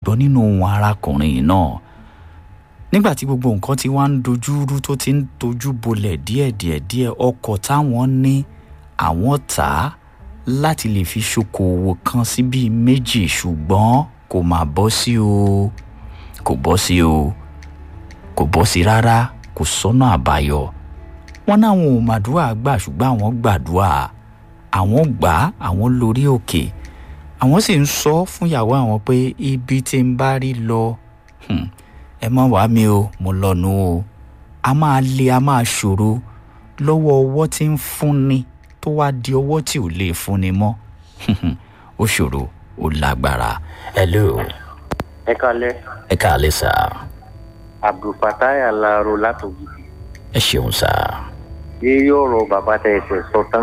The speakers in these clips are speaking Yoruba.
gbọ́ nínú ohun arákùnrin yìí náà nígbà tí gbogbo nǹkan ti wá ń dojú rú tó ti ń dojú bolẹ̀ díẹ̀díẹ̀ díẹ̀ ọkọ̀ táwọn ní àwọn tà á láti lè fi ṣokòwò kan sí bíi méjì ṣùgbọ́n kò má bọ́ sí o kò bọ́ sí o kò bọ́ sí rárá kò sọ́nà àbáyọ wọn náwọn ò màdúrà gbà ṣùgbọ́n àwọn gbàdúrà àwọn gbà á àwọn lórí òkè àwọn sì ń sọ fún ìyàwó àwọn pé ibi tí ń bá rí lọ hmm, ẹ má wàá mi o mo lọ́nu o a máa le a máa ṣòro lọ́wọ́ ọwọ́ tí ń fúnni tó wá di ọwọ́ tí ò lè fúnni mọ́ ó ṣòro ó lágbára. hello ẹ kalẹ ẹ káàlẹ́ sá abdulfatai alaro látòjì ẹ ṣeun sá. yíyí ọ̀rọ̀ bàbá tẹ ẹsẹ̀ sọ tán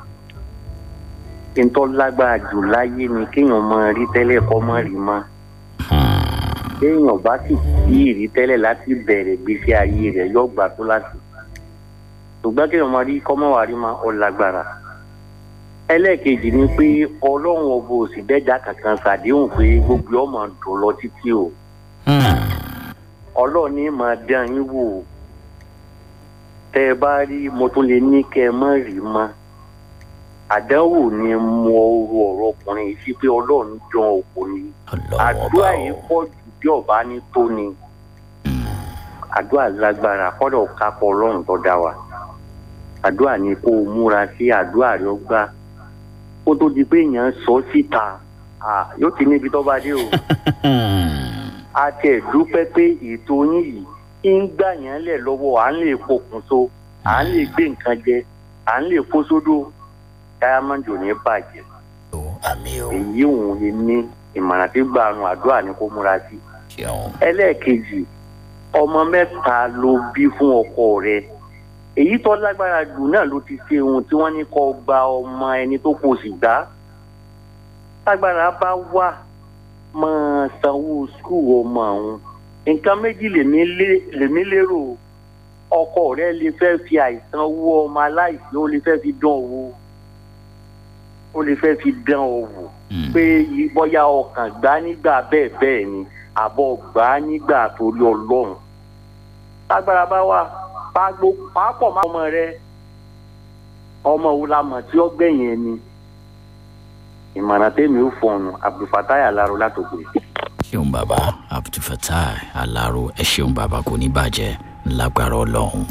yìí ntọ́ lágbára jù láyé ni kéèyàn máa rí tẹ́lẹ̀ kọ́ máa rí mọ́ kéèyàn bá sì kí ìrí tẹ́lẹ̀ láti bẹ̀rẹ̀ gbèsè ayé rẹ̀ yọ gbà tó láti ṣùgbọ́n kéèyàn máa rí kọ́ máa wà rí mọ́ ọ lágbára ẹlẹ́ẹ̀kejì ni pé ọlọ́run ọba òsì dẹ́jà kankan ṣàdéhùn pé gbogbo ọmọ dùn lọ títí o ọlọ́run ní máa dán yín wò ó tẹ́ ẹ bá rí mo tún lè ní kẹ́ ẹ má rí mọ́ àdánwò ni mo ro ọ̀rọ̀ ọkùnrin yìí sí pé ọlọ́run dán òkò ni àdúrà yìí pọ̀ jù bí ọba ní tó ni àdúrà lágbára kọ́dọ̀ kápọ̀ ọlọ́run tó dá wa àdúrà ni kó o múra sí àdúrà rẹ gbá kó tó di pé èèyàn sọ síta yóò ti níbi tó bá dé o a tẹ̀ dúpẹ́ pé ètò yín yìí ń gbà yẹn lẹ̀ lọ́wọ́ à ń lè pokùnso à ń lè gbé nǹkan jẹ à ń lè kó sódò diamond ò ní bàjẹ́ àmì o èyí òun lè ní ìmọ̀ràn tí gbàrún àdúrà ni kó múra sí. ṣeun ẹlẹ́ẹ̀kejì ọmọ mẹ́ta ló bí fún ọkọ rẹ èyí tó lágbára jù náà ló ti ṣe ohun tí wọ́n ní kó gba ọmọ ẹni tó kò sì gbá lágbára bá wà máa sanwó skul ọmọ àwọn nǹkan méjì lèmi lérò ọkọ rẹ lè fẹ́ fi àìsàn owó ọmọ aláìsí ó lè fẹ́ fi dán owó ó lè fẹ́ fi dán owó pé bóyá ọkàn gbá nígbà bẹ́ẹ̀ bẹ́ẹ̀ ni àbọ̀ gbá nígbà torí ọlọ́run lágbára bá wà pàgbó pàápọ̀ máa ọmọ rẹ ọmọ wo la mọ̀ tí ó gbẹ̀yìn ẹni ìmọ̀ràn tèmi ò fọ̀nù abdulfatai alaro látòkè. ṣeun bàbá abdulfatai alaro ẹ ṣeun bàbá kò ní bàjẹ́ lágbára ọlọ́run.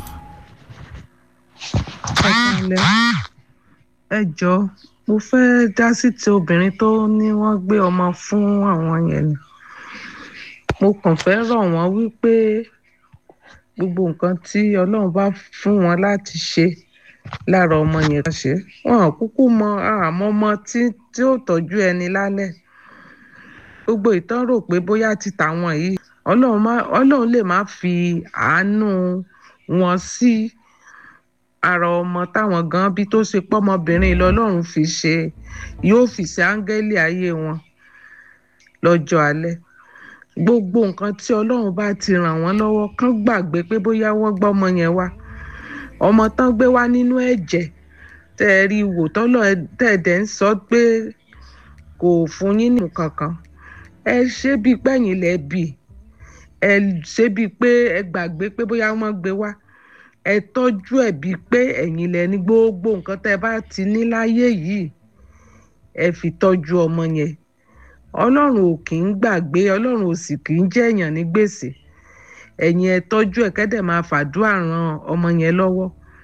ọ̀kànlẹ̀ ẹ jọ mo fẹ́ dá sí ti obìnrin tó ní wọ́n gbé ọmọ fún àwọn yẹn ni mo kàn fẹ́ rọ̀ wọ́n wípé gbogbo nǹkan tí ọlọ́run bá fún wọn láti ṣe lára ọmọ yẹn kan ṣe wọn kúkú mọ àmọ́ ọmọ tí tí ó tọ́jú ẹni lálẹ́ gbogbo ìtàn rò pé bóyá ti tàwọn yìí ọlọ́run má ọlọ́run lè má fi àánú wọn sí ara ọmọ táwọn gan bí tó ṣe pọ́mọbìnrin lọ́lọ́run fi ṣe yóò fi ṣe áńgẹ́lì ayé wọn lọ́jọ́ alẹ́ gbogbo nǹkan tí ọlọ́run bá ti ràn wọ́n lọ́wọ́ kán gbàgbé pé bóyá wọ́n gbọ́ ọmọ yẹn wá ọmọ tán gbé wá nínú ẹ̀jẹ̀ tẹ́ ẹ rí wò tọ́lọ̀ tẹ́ ẹ dẹ̀ ń sọ pé kò fún yín ní kankan ẹ ṣe bíi pẹ́yìn lẹ́ bì ẹ ṣe bíi pé ẹ gbàgbé pé bóyá wọ́n gbé wá ẹ tọ́jú ẹ̀ bíi pé ẹ̀yin lẹ ní gbogbo nǹkan tẹ́ ẹ bá ti ní láyé yìí ẹ fi tọ́jú ọmọ yẹn ọlọ́run ò kì í gbàgbé ọlọ́run ò sì kì í jẹ̀yàn ní gbèsè ẹ̀yin ẹ tọ́jú ẹ̀ kẹ́dẹ̀ máa fàdúrà ran ọmọ yẹn lọ́wọ́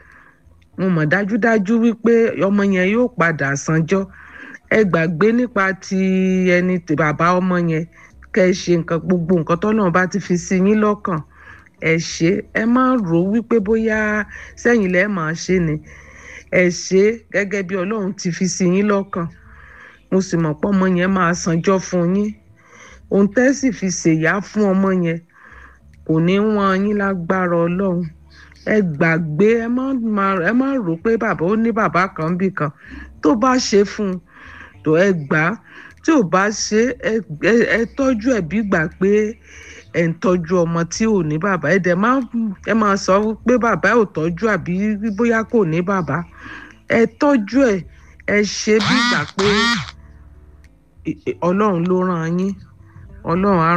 mo mọ̀ dájúdájú wípé ọmọ yẹn yóò padà sanjọ́ ẹ gbàgbé nípa ti ẹni tí bàbá ọmọ yẹn kẹ́ ẹ ṣe nǹkan gbogbo nǹkan tọ́lọ́run bá ti fi sí yín lọ́kàn ẹ ṣe ẹ má rò wípé bóyá sẹ́yìn lẹ́ẹ̀ máa ṣe ni ẹ ṣe gẹ́gẹ́ bí ọlọ́run ti fi sí yín lọ́kàn mo sì mọ̀ pé ọmọ yẹn máa sanjọ́ fún yín ohun tẹ́ sì fi ṣèyá fún ọmọ yẹn kò ní wọ́n yín lágbára ọlọ́run ẹ gbàgbé ẹ má ẹ má rò pé bàbá ó ní bàbá kan bì kan tó bá ṣe fún un tó ẹ gbà á tí ò bá ṣe ẹ tọ́jú ẹ̀ bí gbà pé ẹ ń tọ́jú ọmọ tí ò ní bàbá ẹ dẹ̀ má ẹ máa sọ pé bàbá ò tọ́jú àbí bóyá kò ní bàbá ẹ tọ́jú ẹ̀ ẹ ṣe bí gbà pé ọlọ́run ló rán yín ọlọ́run á